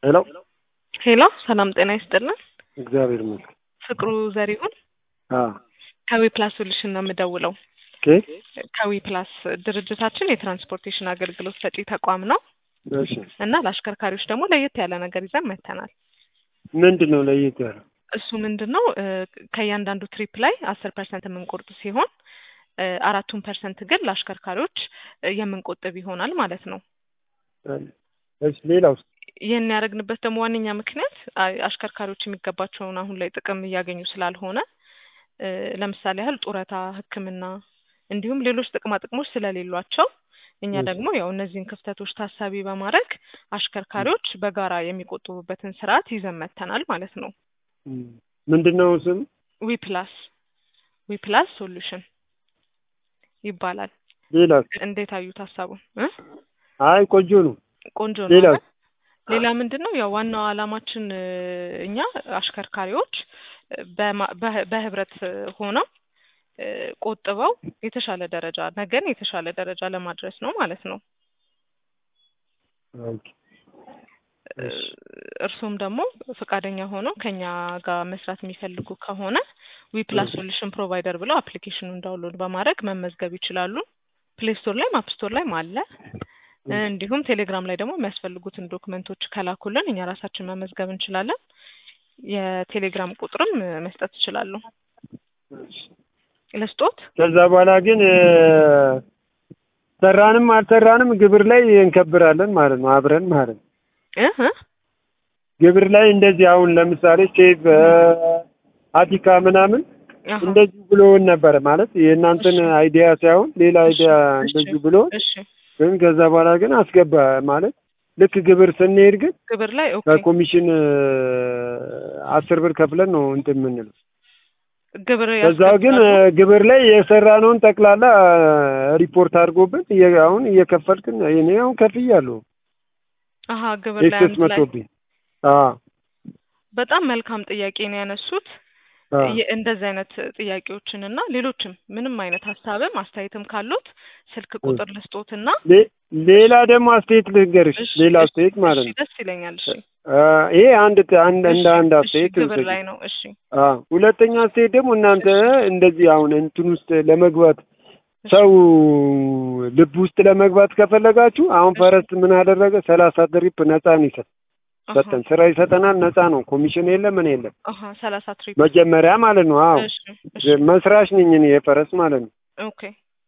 ሄሎ ሄሎ ሰላም ጤና ይስጥልን። እግዚአብሔር ይመስገን። ፍቅሩ ዘሪሁን አዎ ከዊ ፕላስ ሶሉሽን ነው የምደውለው። ኦኬ ከዊ ፕላስ ድርጅታችን የትራንስፖርቴሽን አገልግሎት ሰጪ ተቋም ነው እሺ እና ለአሽከርካሪዎች ደግሞ ለየት ያለ ነገር ይዘን መጥተናል። ምንድን ነው ለየት ያለው? እሱ ምንድን ነው እ ከእያንዳንዱ ትሪፕ ላይ አስር ፐርሰንት የምንቆርጥ ሲሆን እ አራቱን ፐርሰንት ግን ለአሽከርካሪዎች እ የምንቆጥብ ይሆናል ማለት ነው። እሺ ሌላውስ? ይህን ያደረግንበት ደግሞ ዋነኛ ምክንያት አ- አሽከርካሪዎች የሚገባቸውን አሁን ላይ ጥቅም እያገኙ ስላልሆነ እ ለምሳሌ ያህል ጡረታ፣ ሕክምና እንዲሁም ሌሎች ጥቅማ ጥቅሞች ስለሌሏቸው እኛ እሺ። ደግሞ ያው እነዚህን ክፍተቶች ታሳቢ በማድረግ አሽከርካሪዎች በጋራ የሚቆጥቡበትን ስርዓት ይዘን መጥተናል ማለት ነው። እም፣ ምንድን ነው ስም? ዊ ፕላስ ዊ ፕላስ ሶሉሽን ይባላል። ሌላስ? እንዴት አዩት ሀሳቡን እ አይ ቆንጆ ነው። ቆንጆ ነው ሌላስ? አይደል? ሌላ ምንድን ነው ያው ዋናው ዓላማችን እ እኛ አሽከርካሪዎች እ በማ- በህ- በህብረት እ ሆነው እ ቆጥበው የተሻለ ደረጃ ነገን የተሻለ ደረጃ ለማድረስ ነው ማለት ነው። ኦኬ እ እሺ እርሱም ደግሞ ፈቃደኛ ሆነው ከኛ ጋር መስራት የሚፈልጉ ከሆነ ዊ ፕላስ እሺ ሶሉሽን ፕሮቫይደር ብለው አፕሊኬሽኑን ዳውንሎድ በማድረግ መመዝገብ ይችላሉ። ፕሌይ ስቶር ላይም አፕ ስቶር ላይም አለ። እ እሺ እንዲሁም ቴሌግራም ላይ ደግሞ የሚያስፈልጉትን ዶክመንቶች ከላኩልን እኛ ራሳችን መመዝገብ እንችላለን። የቴሌግራም ቁጥርም እ መስጠት ይችላሉ። እሺ። ለስጦት ከዛ በኋላ ግን እ ሰራንም አልሰራንም ግብር ላይ እንከብራለን ማለት ነው አብረን ማለት ነው። እ እ ግብር ላይ እንደዚህ አሁን ለምሳሌ ሴፍ እ አቲካ ምናምን አሀ እንደዚህ ብሎን ነበረ ማለት የእናንተን እሺ አይዲያ ሳይሆን ሌላ እሺ አይዲያ እሺ እንደዚህ ብሎ እሺ ግን ከዛ በኋላ ግን አስገባ ማለት ልክ ግብር ስንሄድ ግን ግብር ላይ ኦኬ ከኮሚሽን እ አስር ብር ከፍለን ነው እንትን የምንለው። ግብር ከዛው ግን እ ያስገባሉ። ግብር ላይ የሰራነውን ጠቅላላ እ ሪፖርት አድርጎብን እየ- አሁን እየከፈልክን እኔ አሁን ከፍያለሁ አሀ ግብር ላይ ኤክሰስ አንድ ላይ መጥቶብኝ። አዎ በጣም መልካም ጥያቄ ነው ያነሱት። አዎ የ- እንደዚህ አይነት ጥያቄዎችን እና ሌሎችም ምንም አይነት ሀሳብም አስተያየትም ካሉት ስልክ እ ቁጥር ልስጦትና ሌ- ሌላ ደግሞ አስተያየት ልንገርሽ፣ እሺ ሌላ እሺ አስተያየት ማለት እሺ ነው። ደስ ይለኛል። እሺ እ ይሄ አንድ አንድ እሺ እንደ አንድ እሺ አስተያየት ግብር ውሰጂ። ላይ ነው። እሺ አዎ ሁለተኛ አስተያየት ደግሞ እናንተ እሺ እንደዚህ አሁን እንትን ውስጥ ለመግባት እሺ ሰው ልብ ውስጥ ለመግባት ከፈለጋችሁ አሁን እሺ ፈረስ ምን አደረገ? ሰላሳ ትሪፕ ነፃ ነው ይሰጥ አሀ ሰጠን። ስራ ይሰጠናል፣ ነፃ ነው። ኮሚሽን የለም ምን የለም። አሀ ሰላሳ ትሪፕ መጀመሪያ ማለት ነው። አዎ እሺ እሺ መስራች ነኝ እኔ የፈረስ ማለት ነው። ኦኬ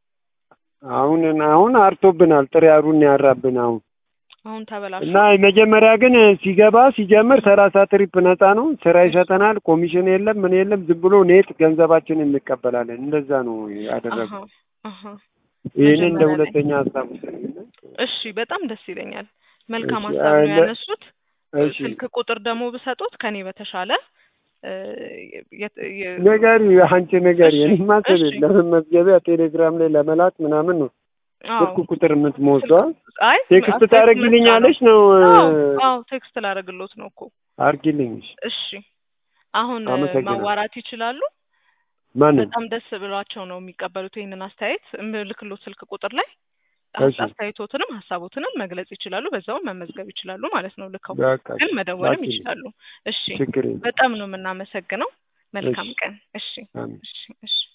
አሁን አሁን አርቶብናል፣ ጥሬ አሩን ያራብን አሁን አሁን እና ተበላሽቷል። መጀመሪያ ግን ሲገባ ሲጀምር ሰላሳ ትሪፕ ነፃ ነው። ስራ ይሰጠናል፣ ኮሚሽን የለም ምን የለም። ዝም ብሎ ኔት ገንዘባችን እንቀበላለን። እንደዛ ነው አሀ ያደረገው። አሀ ይህንን እንደ መጀመሪያ ላይ ሁለተኛ ሀሳብ ውሰጂና እሺ በጣም ደስ ይለኛል። መልካም እሺ ሀሳብ ነው አለ ያነሱት። እ እሺ ስልክ ቁጥር ደግሞ ብሰጡት ከኔ በተሻለ እ የት- የ- ንገሪ፣ አንቺ ንገሪ። እሺ እኔማ እሺ ለመመዝገቢያ ቴሌግራም ላይ ለመላክ ምናምን ነው አዎ ስልክ ቁጥር የምትሞስደዋ። ስልክ አይ ቴክስት አስተያየት መስጫ ነው። ታደርጊልኛለሽ ነው? አዎ አዎ ቴክስት ላደርግሎት ነው እኮ። አርጊልኝ። እሺ እሺ አሁን እ አመሰግናለሁ። ማዋራት ይችላሉ። ማንን? በጣም ደስ ብሏቸው ነው የሚቀበሉት ይህንን አስተያየት። እምልክሎት ስልክ ቁጥር ላይ እሺ አስተያየቶትንም ሀሳቦትንም መግለጽ ይችላሉ። በዛውም መመዝገብ ይችላሉ ማለት ነው። ልከው በቃ ግን እሺ መደወልም ላኪልኝ። ይችላሉ። እሺ ችግር የለም። በጣም ነው የምናመሰግነው። እሺ መልካም ቀን። እሺ አሜን። እሺ እሺ